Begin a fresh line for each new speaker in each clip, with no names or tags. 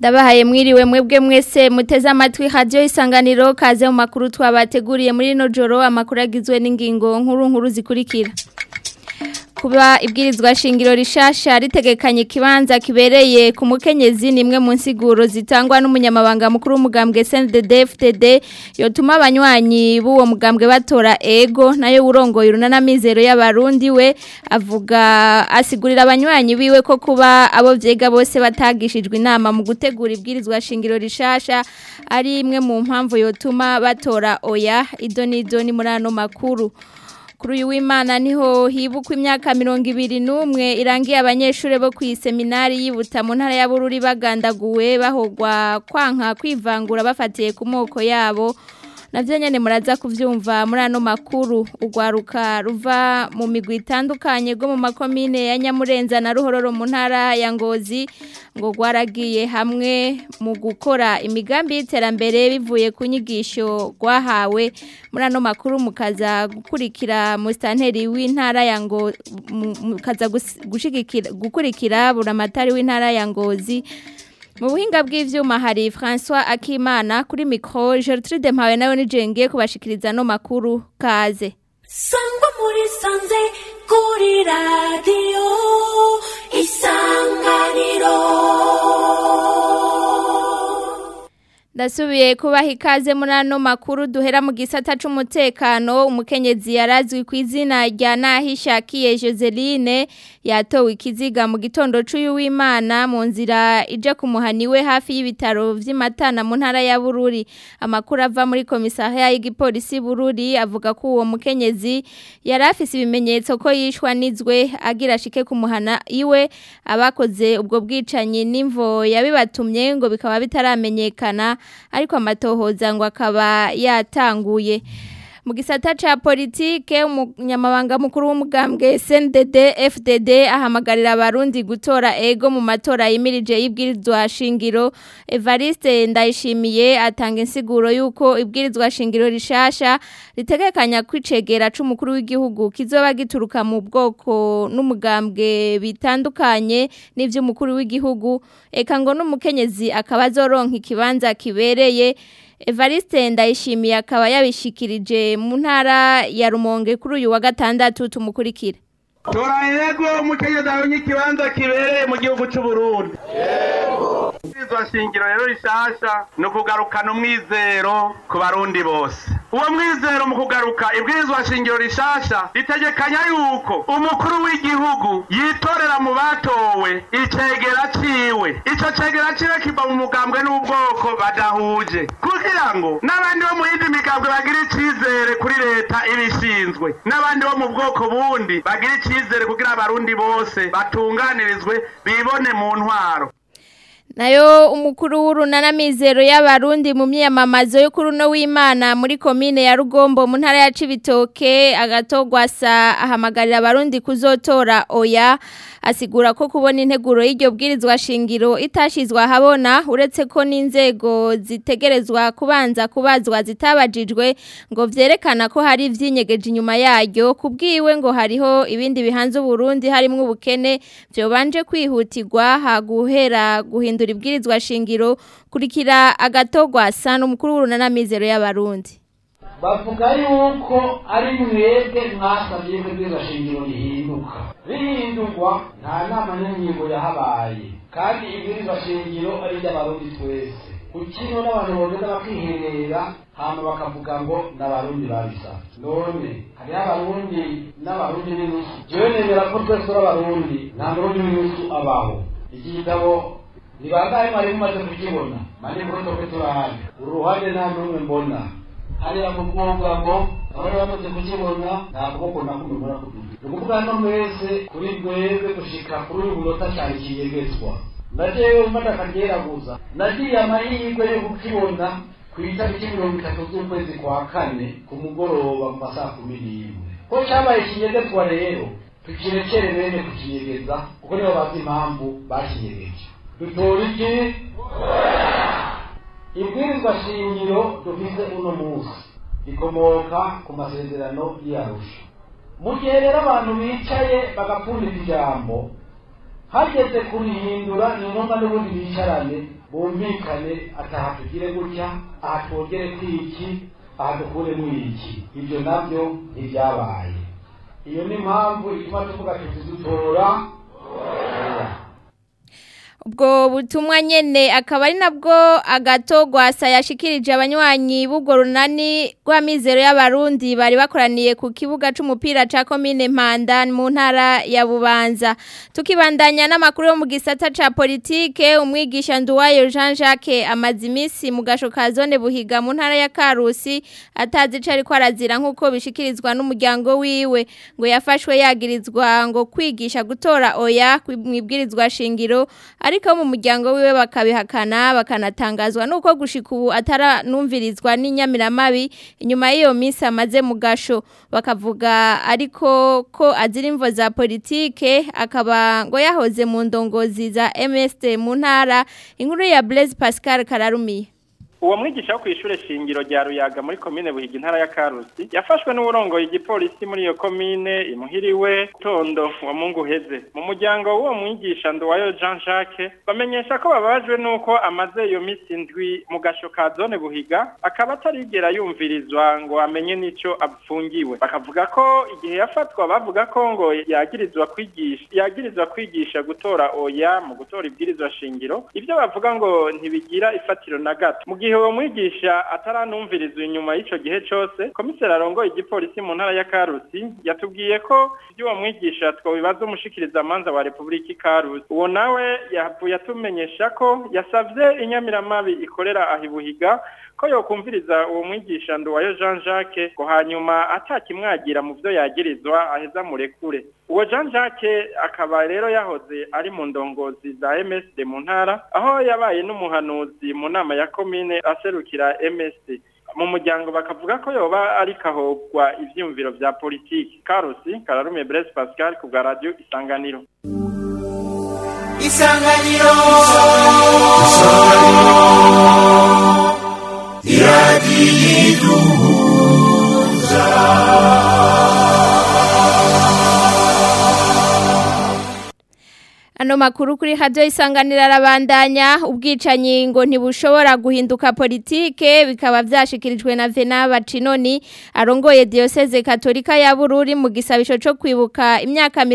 ndabahaye mwiriwe mwebwe mwese muteze amatwi radio isanganiro kaze mu makuru twabateguriye muri rino joro amakuru agizwe n'ingingo nkuru nkuru zikurikira kuba ibwirizwa shingiro rishasha ritegekanye ikibanza kibereye ku mukenyezi nimwe mu nsiguro zitangwa n'umunyamabanga mukuru w'umugambwe CNDD-FDD yotuma abanywanyi b'uwo mugambwe batora ego nayo urongoye urunana mizero y'abarundi we avuga asigurira abanywanyi biwe ko kuba abo vyega bose batagishijwe inama mu gutegura ibwirizwa shingiro rishasha ari imwe mu mpamvu yotuma batora oya idonido ni muri ano makuru kuri uyu w'imana niho hibukwa imyaka mirongo ibiri n'umwe irangiye abanyeshuri bo ku iseminari yibuta mu ntara ya bururi bagandaguwe bahogwa kwanka kwivangura bafatiye ku moko yabo navyo nyene muraza kuvyumva muri ano makuru ugwaruka ruva mu migwi itandukanye go mu makomine ya Nyamurenza na Ruhororo mu ntara ya Ngozi ngo gwaragiye hamwe mu gukora imigambi y'iterambere bivuye ku nyigisho gwahawe muri ano makuru mukaza gukurikira mu stanteri w'intara ya ngo mukaza gushigikira gukurikira buramatari w'intara ya Ngozi mu buhinga bw'ivyuma hari François Akimana kuri micro Gertrude Mpawe nayo nijengiye kubashikiriza no makuru kaze
Sangwa muri sanze kuri radio isanganiro
Ndasubiye kubaha ikaze muri ano makuru duhera mu gisata c'umutekano umukenyezi yarazwi ku izina rya Nahishakiye Joseline yatowe ikiziga mu gitondo c'uyu w'Imana mu nzira ije kumuhaniwe hafi y'ibitaro vy'Imatana mu ntara ya Bururi amakuru ava muri komisariya y'igipolisi Bururi avuga ko uwo mukenyezi yari afise ibimenyetso ko yishwa nizwe agira shike kumuhana iwe abakoze ubwo bwicanyi n'imvo yabibatumye ngo bikaba bitaramenyekana ariko amatohoza ngo akaba yatanguye mu gisata ca politike umunyamabanga mukuru w'umugambwe SNDD FDD ahamagarira abarundi gutora ego mu matora yimirije y'ibwirizwa shingiro Evariste ndayishimiye atanga insiguro yuko ibwirizwa shingiro rishasha ritegekanya kwicegera c'umukuru w'igihugu kizoba gituruka mu bwoko n'umugambwe bitandukanye n'ivy'umukuru w'igihugu eka ngo n'umukenyezi akaba azoronka ikibanza kibereye Evariste ndayishimiye akaba yabishikirije mu ntara ya Rumonge kuri uyu wa gatandatu tumukurikira
tora yego umukenyezi abonye ikibanza kibereye mu gihugu cy'u Burundi yego izwa shingiro rero rishasha ni ukugarukana umwizero ku barundi bose uwo mwizero mu kugaruka ibwirizwa shingiro rishasha ritegekanya yuko umukuru w'igihugu yitorera mu batowe icegera ciwe ico cegera ciwe kiva mu mugambwe n'ubwoko badahuje kugira ngo n'abandi bo mu yindi migambwe bagira icizere kuri leta ibishinzwe n'abandi bo mu bwoko bundi bagira icizere kugira abarundi bose batunganirizwe bibone mu ntwaro
nayo umukuru w'urunana mizero y'abarundi mu myiyamamazo yo kuri uno w'imana muri komine ya rugombo mu ntara ya cibitoke agatogwasa ahamagarira abarundi kuzotora oya asigura ko kubona integuro y'iryo bwirizwa shingiro itashizwe ahabona uretse ko n'inzego zitegerezwa kubanza kubazwa zitabajijwe ngo vyerekana ko hari ivyinyegeje inyuma yaryo kubwiwe ngo hariho ibindi bihanze uburundi harimwo ubukene vyobanje kwihutirwa haguhera guhindura ibwirizwa shingiro kurikira agatogwasa n'umukuru w'urunana mizero y'abarundi
bavuga yuko ari mwebwe mwasabye ko ibwirizwa shingiro rihinduka rihindurwa nta nama n'ingingo yahabaye kandi ibwirizwa shingiro ari iry'abarundi twese ukino n'abantu bogenda bakiherera hama bakavuga ngo n'abarundi babisaba none hariho abarundi n'abarundi n'inusu jewe nemera ko twese uri abarundi nta murundi w'inusu abaho iki gitabo ni bangahe mwari mumaze kukibona mani murotoke turahaje uruhande nta n'umwe mbona hariya mu kuvuga ngo abari bamaze kukibona nta kuboko na kumwe mbona kuduga ni ukuvuga hano mwese kuri mwebwe gushika kuri uyu munota cyane kiyegezwa najewe mfata akaryeraguza nagiye amahirwe yo kukibona ku itariki mirongo itatu z'ukwezi kwa kane ku mugoroba mu masaha kumi n'imwe ko cabaye kinyegezwa rero tukirekere bene kukinyegeza kuko nibo bazi impamvu bakinyegeje dutora iki ibwirizwa shingiro dufise uno munsi rikomoka ku masezerano y'arusha mu gihe rero abantu bicaye bagapfundika ijambo hageze kurihindura ni ngombwa n'ubundi bicarane bumvikane ataha tugire gutya aha twongere kwiki aha dukuremo iki ibyo nabyo ntibyabaye iyo ni impamvu ituma tuvuga tuti dutora
ubwo butumwa nyene akaba ari nabwo agato gwasa yashikirije abanywanyi b'ubwo runani rw'amizero y'abarundi bari bakoraniye ku kibuga c'umupira ca komine Mpanda mu ntara ya Bubanza tukibandanya n'amakuru yo mu gisata ca politike umwigisha Nduwayo Jean Jacques amaze imisi mu gasho ka zone buhiga mu ntara ya Karusi atazi ico ariko arazira nk'uko bishikirizwa n'umuryango wiwe ngo yafashwe yagirizwa ngo kwigisha gutora oya mwibwirizwa shingiro ariko mu muryango wiwe bakabihakana bakanatangazwa nuko gushika ubu ataranumvirizwa n'inyamiramabi inyuma y'iyo minsi amaze mu gasho bakavuga ariko ko azira imvo za politike akaba ngo yahoze mu ndongozi za MSD mu ntara inkuru ya Blaise Pascal Kararumiye
uwo mwigisha wo kw'ishure shingiro rya ruyaga muri komine buhiga intara ya karusi yafashwe n'uburongoye igipolisi muri iyo komine imuhiriwe tondo wa mungu uheze mu muryango w'uwo mwigisha nduwayo jean jacques bamenyesha ko bababajwe n'uko amaze iyo misi indwi mu gasho ka zone buhiga akaba atarigera yumvirizwa ngo amenye n'ico apfungiwe bakavuga ko igihe yafatwa bavuga ko ngo yagirizwa kwigisha yagirizwa kwigisha gutora oya mu gutora ibwirizwa shingiro ivyo bavuga ngo ntibigira ifatiro na gato mu gihe uwo mwigisha ataranumvirizwa inyuma y'ico gihe cose komiseri arongoye igipolisi mu ntara ya karusi yatubwiye ko ivy'uwo mwigisha twobibaza umushikiriza amanza wa repubulika ikarusi uwo nawe yavuye atumenyesha ko yasavye inyamiramabi ikorera ahibuhiga ko yokumviriza uwo mwigisha nduwayo jean jacques ngo hanyuma atakimwagira mu vyo yagirizwa aheza murekure uwo jean jacques akaba rero yahoze ari mu ndongozi za msd mu ntara aho yabaye n'umuhanuzi mu nama ya komine aserukira msd mu muryango bakavuga ko yoba ari kahogwa ivyiyumviro vya politiki karusi kararume blaise pascal ku bwa radio isanganiro
isanganiro
Ano makuru kuri radio isanganira arabandanya ubwicanyi ngo ntibushobora guhinduka politike bikaba vyashikirijwe na Vena Bacinoni arongoye diocese katolika ya Bururi mu gisabisho cyo kwibuka imyaka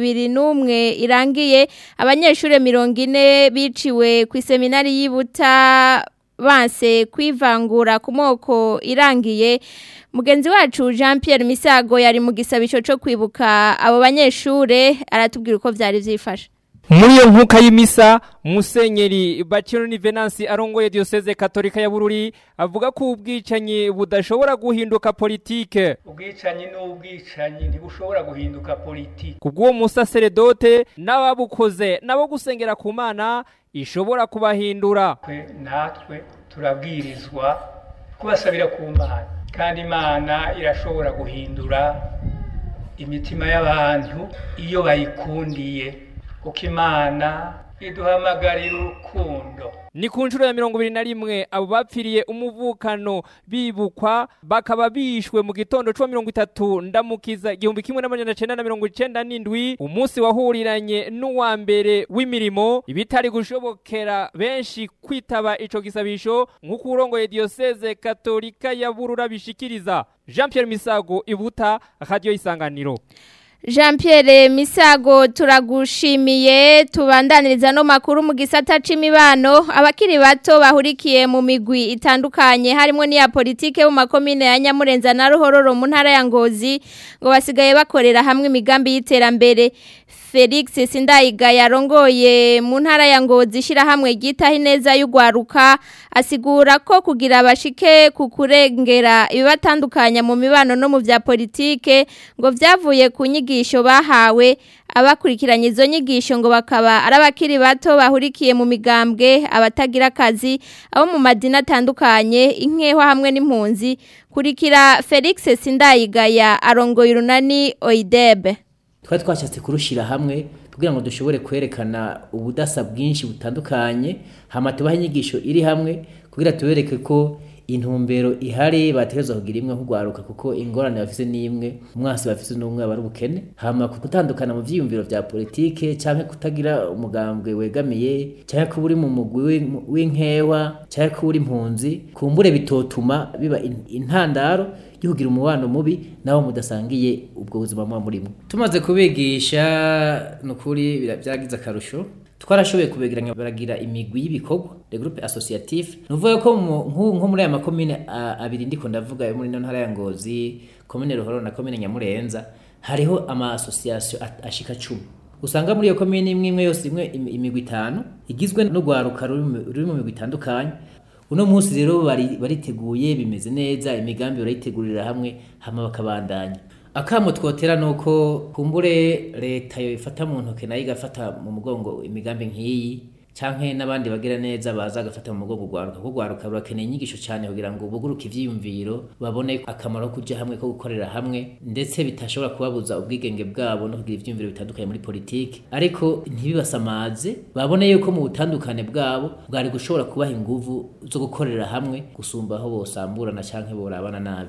21 irangiye abanyeshure 40 biciwe ku seminari yibuta banse kwivangura ku moko irangiye mugenzi wacu Jean Pierre Misago yari mu gisabisho cyo kwibuka abo banyeshure aratubwira uko vyari vyifashe
muri iyo nkuka y'imisa musenyeri bakironi venansi arongoye diocese katolika ya bururi avuga ko ubwicanyi budashobora guhinduka politike
ubwicanyi n'ubwicanyi ntibushobora guhinduka politike
kubw'uwo musaseredote n'ababukoze nabo gusengera ku mana ishobora kubahindura
twe natwe turabwirizwa kubasabira ku mana kandi imana irashobora guhindura imitima y'abantu iyo bayikundiye kuko imana iduhamagarira urukundo
ni ku nshuro ya mirongo ibiri na rimwe abo bapfiriye umuvukano bibukwa bakaba bishwe mu gitondo cumi mirongo itatu ndamukiza igihumbi kimwe n'amajana cenda na mirongo icenda n'indwi umunsi wahuriranye n'uwa mbere w'imirimo ibitari gushobokera benshi kwitaba ico gisabisho nk'uko urongoye diyoseze katolika ya burura bishikiriza jean pierre misago ibuta radiyo isanganiro
Jean Pierre Misago turagushimiye tubandaniriza no makuru mu gisata c'imibano abakiri bato bahurikiye mu migwi itandukanye harimo n'iya politike mu makomine ya Nyamurenza na Ruhororo mu ntara ya Ngozi ngo basigaye bakorera hamwe imigambi y'iterambere Felix Sindayiga yarongoye mu ntara ya Ngozi shira hamwe gitaho ineza y'ugwaruka asigura ko kugira abashike ku kurengera ibibatandukanya mu mibano no mu vya politike ngo vyavuye ku nyigisho bahawe abakurikiranye izo nyigisho ngo bakaba ari abakiri bato bahurikiye mu migambwe abatagira akazi abo mu madini atandukanye inkeho hamwe n'impunzi kurikira Felix Sindayigaya arongoye urunani Oidebe
twari twashatse kurushyira hamwe kugira ngo dushobore kwerekana ubudasa bwinshi butandukanye hama tubahe inyigisho iri hamwe kugira tubereke ko intumbero ihari bategerezwa kugira imwe nk'ugwaruka kuko ingorane bafise n'imwe umwasi bafise n'umwe aba ari ubukene hama ku gutandukana mu vyiyumviro vya politike canke kutagira umugambwe wegamiye canke kuba uri mu mugwi w'in- w'inkewa canke kuba uri impunzi kumbure bitotuma biba in- intandaro yo kugira umubano mubi naho mudasangiye ubwo buzima muba murimo tumaze kubigisha nukuri bira- byaragize akarusho twarashoboye kubegeranya baragira imigwi y'ibikorwa de groupe associatif nuvuga ko mu- nku- nko muri aya makomine a- abiri ndiko ndavuga yo muri no ntara ya Ngozi komine Ruhoro na komine Nyamurenza hariho ama association at- ashika cumi usanga muri iyo komine imwe imwe yose imwe imi- imigwi itanu igizwe no gwaruka ruri mu- ruri mu migwi itandukanye uno munsi rero bari- bariteguye bimeze neza imigambi barayitegurira hamwe hama bakabandanya akamo twotera nuko kumbure leta yo ifata mu ntoke nayo igafata mu mugongo imigambi nk'iyi canke n'abandi bagira neza baza agafata mu mugongo ugwaruka kuko ugwaruka rurakeneye inyigisho cyane kugira ngo buguruke ivyiyumviro babone akamaro ko kuja hamwe ko gukorera hamwe ndetse bitashobora kubabuza ubwigenge bwabo no kugira ivyiyumviro bitandukanye muri politiki ariko ntibibasamaze babone yuko mu butandukane bwabo bwari gushobora kubaha inguvu zo gukorera hamwe gusumba aho bosamburana canke borabana nabi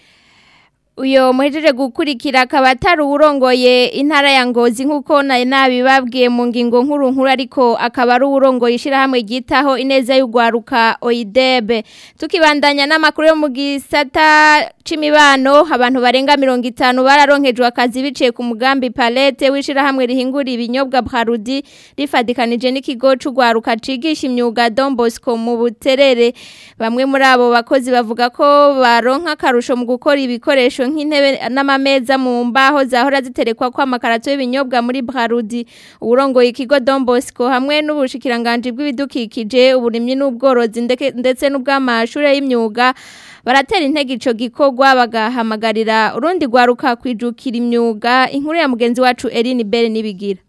uyo muhejeje gukurikira akaba atari uwurongoye intara ya ngozi nk'uko nayo nabibabwiye mu ngingo nkuru nkuru ariko akaba ari uwurongoye ishyirahamwe ryitaho ineza y'urwaruka oyidebe tukibandanya n'amakuru yo mu gisata c'imibano abantu barenga mirongo itanu bararonkejwe akazi biciye ku mugambi palete w'ishyirahamwe rihingura ibinyobwa brarudi rifadikanije n'ikigo c'urwaruka cigisha imyuga Don Bosco mu buterere bamwe muri abo bakozi bavuga ko baronka akarusho mu gukora ibikoresho nk'intebe n'amameza mu mbaho zahora ziterekwa kwa makarato y'ibinyobwa muri Brarudi urongoye ikigo Don Bosco hamwe n'ubushikiranganje bw'ibidukikije uburimyi n'ubworozi ndeke- ndetse n'ubw'amashure y'imyuga baratera intege ico gikorwa bagahamagarira urundi rwaruka kwijukira imyuga inkuru ya mugenzi wacu Eline Bere nibigira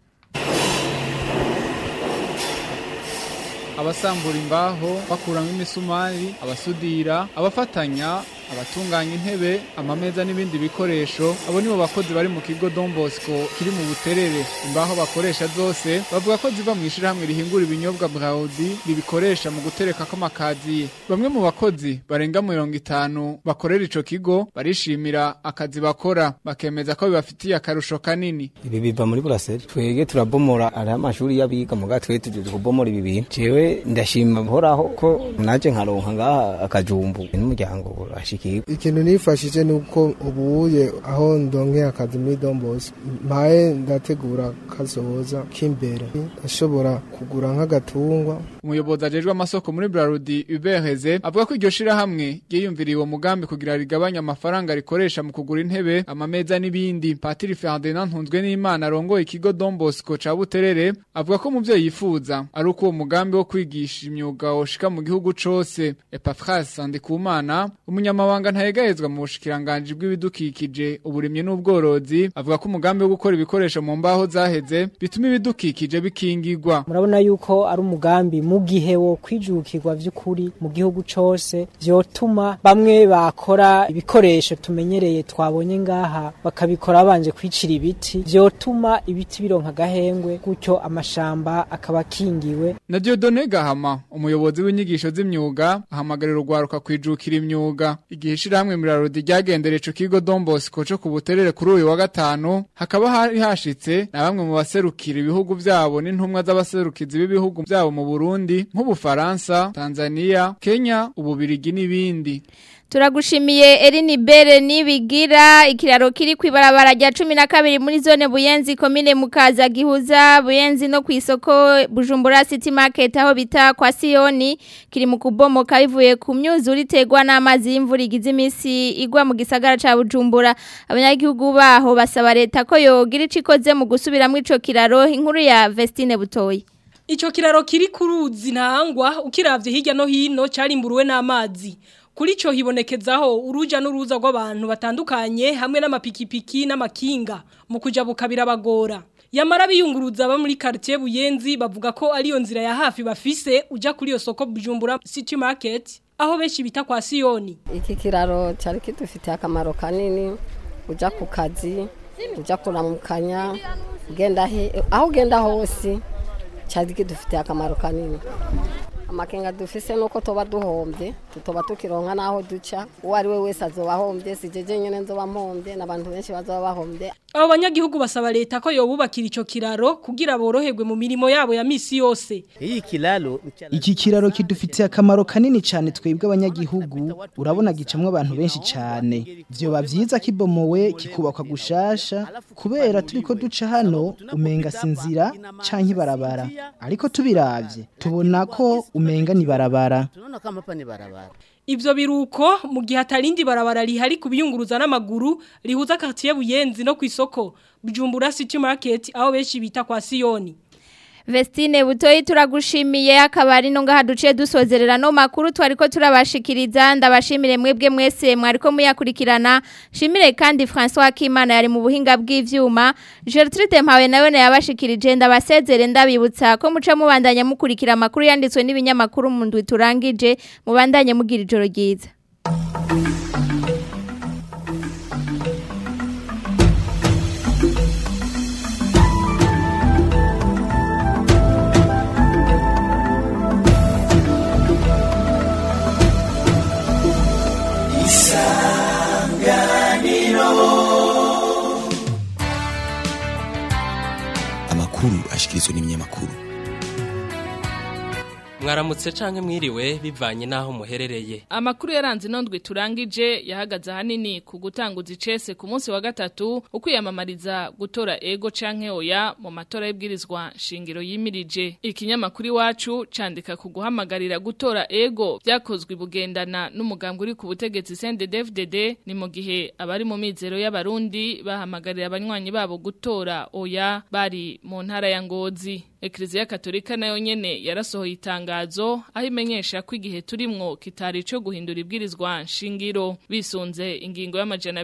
abasambura imbaho bakuramo imisumari abasudira abafatanya abatunganya intebe amameza n'ibindi bikoresho abo nibo bakozi bari mu kigo Don Bosco kiri mu buterere imbaho bakoresha zose bavuga ko ziva mu ishirahamwe rihingura ibinyobwa Braudi ribikoresha mu gutereka ko makaziye bamwe mu bakozi barenga mirongo itanu bakorera ico kigo barishimira akazi bakora bakemeza ko bibafitiye akarusho kanini
ibi biva muri buraseri twege turabomora ari amashuri y'abiga muga twe tujuje kubomora ibi bintu jewe ndashima buhoraho ko naje nkaronka ngaha akajumbu n'umuryango urashikirwa
ikintu nifashije ni uko ubuye aho ndonke akazi muri dombos mpaye ndategura kazoza k'imbere ashobora kugura nk'agatungwa
umuyobozi ajejwe amasoko muri Brarudi Uberheze avuga ko iryo shirahamwe ryiyumviriye uwo mugambi kugira rigabanye amafaranga rikoresha mu kugura intebe amameza n'ibindi Patiri Ferdinand Ntunzwe n'Imana arongoye ikigo Don Bosco ca Buterere avuga ko mu byo yifuza ari uko uwo mugambi wo kwigisha imyuga woshika mu gihugu cose Epaphras Sandikumana umunyamabanga ntayegahezwa mu bushikiranganje bw'ibidukikije uburimyi n'ubworozi avuga ko umugambi wo gukora ibikoresho mu mbaho zaheze bituma ibidukikije bikingirwa
murabona yuko ari umugambi mu gihe wo kwijukirwa vy'ukuri mu gihugu cose vyotuma bamwe bakora ibikoresho tumenyereye twabonye ngaha bakabikora babanje kwicira ibiti vyotuma ibiti bironka agahengwe gutyo amashamba akaba akingiwe
Na Dieudonne Gahama, umuyobozi w'inyigisho z'imyuga, ahamagarira urwaruka kwijukira imyuga. Igihe ishirahamwe Mirarodi ryagendera ico kigo Don Bosco co ku Buterere kuri uyu wa gatanu, hakaba hari hashitse na bamwe mu baserukira ibihugu vyabo n'intumwa z'abaserukizi b'ibihugu vyabo mu Burundi, nk'Ubufaransa, Tanzania, Kenya, Ububirigi n'ibindi.
Turagushimiye Erini Bere nibigira ikiraro kiri kwibarabara rya 12 muri zone Buyenzi komine mukaza gihuza Buyenzi no kwisoko Bujumbura City Market aho bita kwa Sioni kiri mu kubomoka bivuye ku myuzuri tegwa n'amazi y'imvura igize imisi igwa mu gisagara ca Bujumbura abanyagihugu baho basaba leta ko yogira icikoze mu gusubiramo ico kiraro inkuru ya Vestine Butoyi
Ico kiraro kiri kuruzi ntangwa ukiravye hirya no hino carimburuwe n'amazi kuri cyo hibonekezaho uruja n'uruza rw'abantu batandukanye hamwe n'amapikipiki n'amakinga mu kuja bukabira bagora yamara biyunguruza aba muri quartier Buyenzi bavuga ko ariyo nzira ya hafi bafise uja kuri iyo soko Bujumbura City Market aho benshi bita kwa Sioni
iki kiraro cyari kidufitiye akamaro kanini uja ku kazi uja kuramukanya ugenda he aho ugenda hose cyari kidufitiye akamaro kanini amakenga dufise nuko toba duhombye tutoba tukironka naho duca uwo ari we wese azoba ahombye si jeje nyene nzoba mpombye n'abantu benshi bazoba bahombye
abo banyagihugu basaba leta ko yobubakira ico kiraro kugira boroherwe mu mirimo yabo ya misi yose
Hii kilalo
Iki kiraro kidufitiye akamaro kanini cyane twebwe abanyagihugu urabona gicamwe abantu benshi cyane vyoba vyiza kibomowe kikubakwa gushasha kubera turiko duca hano umenga sinzira canke barabara ariko tubiravye tubona ko umenga ni barabara
tunaona kama hapa ni barabara.
Ivyo biruko mu gihe atarindi barabara rihari kubiyunguruza n'amaguru rihuza quartier Buyenzi no kwisoko Bujumbura City Market aho benshi bita kwa Sioni.
Vestine butoyi turagushimiye akabari no ngaha duciye dusozerera no makuru twariko turabashikiriza ndabashimire mwebwe mwese mwariko muyakurikirana shimire kandi François Akimana yari mu buhinga bw'ivyuma Gertrude Mpawe nawe yabashikirije ndabasezere ndabibutsa ko muca mubandanya mukurikira makuru yanditswe n'ibinyamakuru mu ndwi turangije mubandanye mugira ijoro ryiza
amakuru ashikirizwa n'ibinyamakuru
mwaramutse canke mwiriwe bivanye naho muherereye
Amakuru yaranze inondwe turangije yahagaze ahanini ku gutanguza icese ku munsi wa gatatu ukwiyamamariza gutora ego canke oya mu matora y'ibwirizwa shingiro yimirije. Ikinyamakuru iwacu candika ku guhamagarira gutora ego vyakozwe bugendana n'umugambwe uri ku butegetsi CNDD-FDD ni mu gihe abari mu mizero y'abarundi bahamagarira abanywanyi babo gutora oya bari mu ntara ya Ngozi. Ekleziya Katolika nayo nyene yarasohoye itangazo aho imenyesha ko igihe turimwo kitari ico guhindura ibwirizwa nshingiro bisunze ingingo y'amajana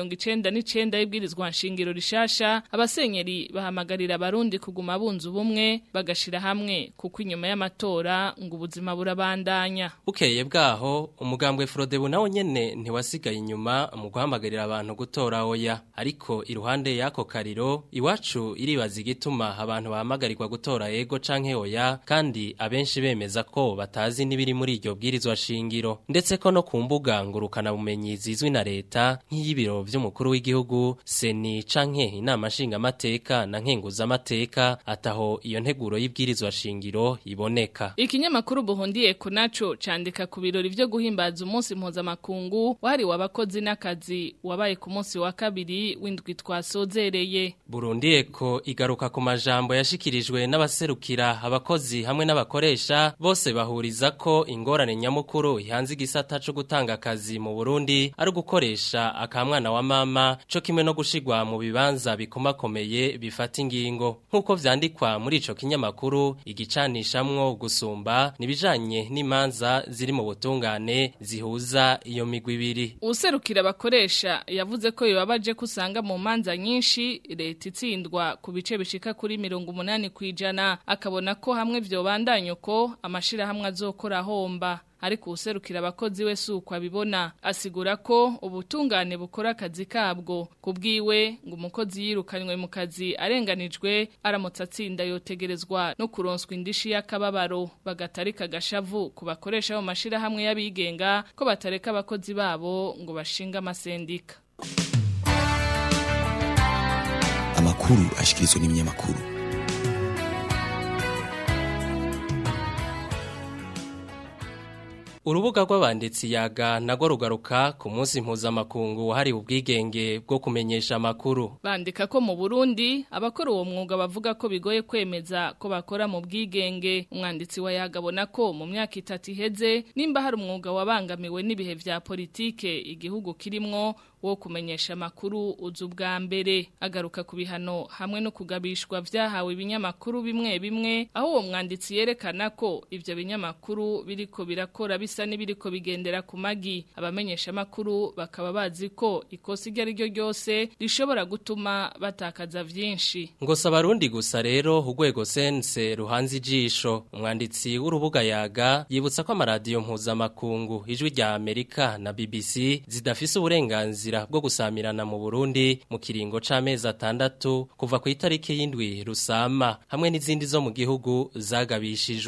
299 y'ibwirizwa nshingiro rishasha abasenyeri bahamagarira abarundi kuguma bunza ubumwe bagashira hamwe kuko inyuma y'amatora ngo ubuzima burabandanya
bukeye bwaho umugambwe Frodebu nawo nyene ntiwasigaye inyuma mu guhamagarira abantu gutora oya ariko iruhande yako kariro iwacu iribaza igituma abantu bahamagarirwa gutora ego canke oya kandi abenshi bemeza ko batazi n'ibiri muri iryo bwirizwa shingiro ndetse ko no ku mbuga ngurukana bumenyi zizwi na leta nk'iy'ibiro vy'umukuru w'igihugu seni canke inama nshingamateka na nkenguzamateka ataho iyo nteguro y'ibwirizwa shingiro iboneka
Ikinyamakuru buhundiye kunaco candika ku birori vyo guhimbaza umunsi mpuzamakungu wahariwe abakozi n'akazi wabaye ku munsi wa kabiri w'indwi twasozereye
Burundi eko igaruka ku majambo yashikirijwe n'abaserukira abakozi hamwe n'abakoresha bose bahuriza ko ingorane nyamukuru ihanze igisata co gutanga akazi mu Burundi ari gukoresha akamwana wa mama co kimwe no gushigwa mu bibanza bikomakomeye bifata ingingo nkuko vyandikwa muri ico kinyamakuru igicanishamwo gusumba nibijanye n'imanza ziri mu butungane zihuza iyo migwi ibiri
Userukira abakoresha yavuze ko yobabaje kusanga mu manza nyinshi leta itsindwa ku bice bishika kuri 80 kwijana akabona ko hamwe vyobandanya uko amashira hamwe azokora homba ariko userukira abakozi we suko abibona asigura ko ubutungane bukora akazi kabwo kubwiwe ngo umukozi yirukanywe mu kazi arenganijwe aramutse atsinda yotegerezwa no kuronswa indishi y'akababaro bagatarika agashavu ku bakoresha mu mashira hamwe y'abigenga ko batareka abakozi babo ngo bashinga amasendika
amakuru ashikirizwa n'ibinyamakuru
Urubuga rw'abanditsi yaga nago rugaruka ku munsi mpuzamakungu wahariwe ubwigenge bwo kumenyesha amakuru.
Bandika ko mu Burundi abakora uwo mwuga bavuga ko bigoye kwemeza ko bakora mu bwigenge. Umwanditsi wa yagabona ko mu myaka itatu iheze nimba hari umwuga wabangamiwe n'ibihe vya politike igihugu kirimwo wo kumenyesha makuru uzu bwa mbere agaruka ku bihano hamwe no kugabishwa vyahawe ibinyamakuru bimwe bimwe aho uwo mwanditsi yerekana ko ivyo binyamakuru biriko birakora bisa n'ibiriko bigendera ku magi abamenyesha makuru bakaba bazi ko ikosa iryo ari ryo ryose rishobora gutuma batakaza vyinshi
ngo sabarundi gusa rero urwego sense ruhanze ijisho umwanditsi w'urubuga yaga yibutsa ko amaradiyo mpuzamakungu ijwi rya Amerika na BBC zidafise uburenganzira bwo gusamirana mu Burundi mu kiringo c'amezi atandatu kuva ku itariki y'indwi rusama hamwe n'izindi zo mu gihugu zagabishijwe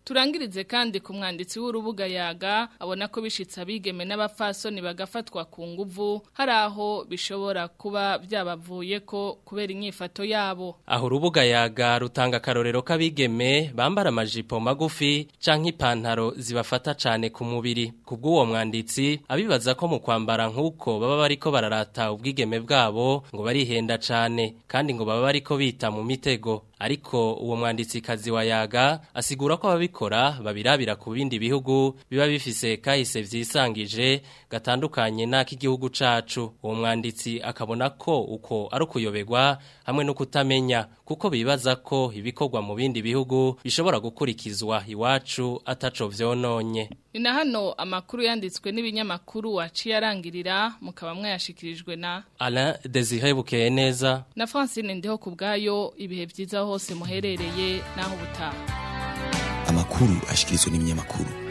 turangirize kandi ku mwanditsi w'urubuga yaga abona ko bishitse abigeme n'abapfasoni bagafatwa ku nguvu hari aho bishobora kuba byabavuye ko kubera inyifato yabo
aho urubuga yaga rutanga akarorero k'abigeme bambara amajipo magufi canke ipantaro zibafata cane ku mubiri kubw'uwo mwanditsi abibaza ko mu kwambara nk'uko baba bariko bararata ubwigeme bwabo ngo barihenda cane kandi ngo baba bariko bita mu mitego ariko uwo mwanditsi kazi wa yaga asigura ko ababikora babirabira ku bindi bihugu biba bifise kahise vyisangije gatandukanye n'ak'igihugu cacu uwo mwanditsi akabona ko uko ari ukuyoberwa hamwe no kutamenya kuko bibaza ko ibikorwa mu bindi bihugu bishobora gukurikizwa iwacu ataco vyononye
ni na hano amakuru yanditswe n'ibinyamakuru waciye arangirira mukaba mwayashikirijwe na
Alain Desire Bukeye neza
na Francine Ndeho ku bwayo ibihe byiza hose muherereye naho ubutaha
amakuru ashikirizwa n'ibinyamakuru